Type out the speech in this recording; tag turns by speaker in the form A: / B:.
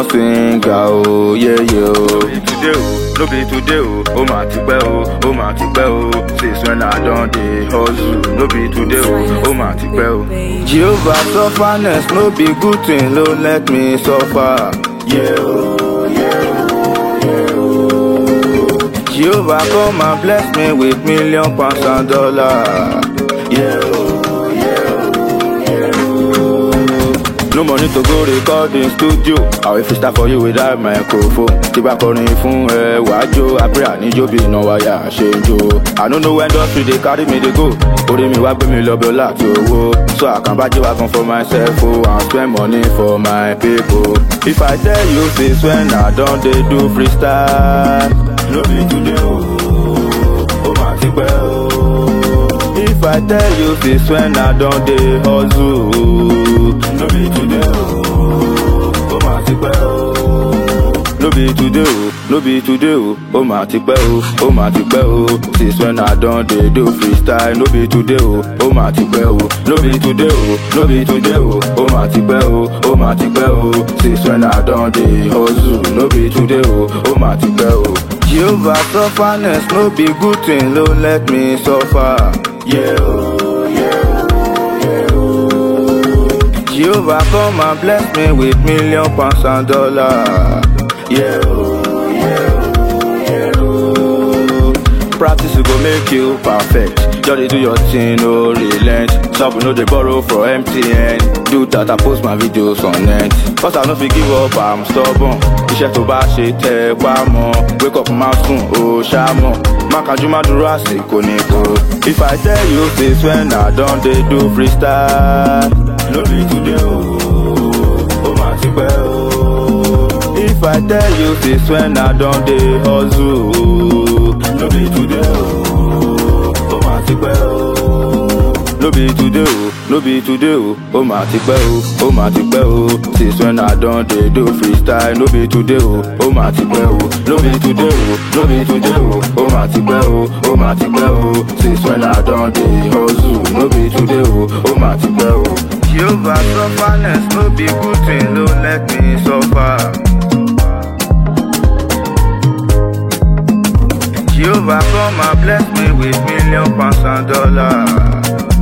A: singer o yeye o.
B: today o no be today o ó mà ti pẹ́ o ó mà ti pẹ́ o since when i don dey hustle no be today o ó mà ti pẹ́ o.
A: Jehovah sufferness no be good thing no let me suffer.
B: Yeah, oh, yeah, oh, yeah, oh.
A: Jehovah come and bless me with million pounds and dollars.
B: Yeah, oh, yeah, oh, yeah, oh.
A: No money to go record in studio. Àwọn ìfisítà for you without microphone. Tí bá kọrin fún ẹ wàá jó, àpẹẹrẹ àníjó bí iná wáyà ṣe ń jó. I no know when industry dey carry me dey go. Orí mi wá gbé mi lọ bí ọlá àti owó. So I can buy wagon for myself o and spend money for my people. If I tell you since when I don dey do freestyle.
B: no be today o ó mà ti pẹ́ o.
A: If I tell you since when I don dey hustle.
B: no be today o ó mà ti pẹ́ o.
A: No be today o, no be today o, ó mà ti pẹ́ o, ó mà ti pẹ́ o. Since when I don dey do freestyle, no be today o, ó mà ti pẹ́ o. No be today o, no be today o, ó mà ti pẹ́ o, ó mà ti pẹ́ o. Since when I don dey hustle, no be today o, ó mà ti pẹ́ o. Jehovah sufferness no be good thing, no let me suffer.
B: Yeah, oh, yeah, oh, yeah, oh.
A: Jehovah come and bless me with million pounds and dollars.
B: Yeah, oh, yeah, oh, yeah, oh.
A: Practice go make you perfect. Just dey do your thing, no relent. Shop no dey borrow from MTN. Do that, I post my videos on net. Cause I no fit give up, I'm stubborn. Iṣẹ́ tó bá ṣe tẹ wá mọ́. Wake up máa sùn, ó ṣá mọ̀. Má kájú má dúró àsìkò ní kò. If I tell you since when I don dey do freestyle.
B: no be today o ó mà ti pẹ́ o.
A: If I tell you since when I don dey hustle.
B: no be today o ó mà ti pẹ́ o.
A: No be today o, no be today o, ó mà ti pẹ́ o, ó mà ti pẹ́ o. Since when I don dey do freestyle, no be today o, ó mà ti pẹ́ o. No be today o, no be today o, ó mà ti pẹ́ o, ó mà ti pẹ́ o. Since when I don dey hustle, no be today o, ó mà ti pẹ́ o. Jehovah sufferness no be good thing, no let me suffer. Jehovah come and bless me with million pounds and dollars.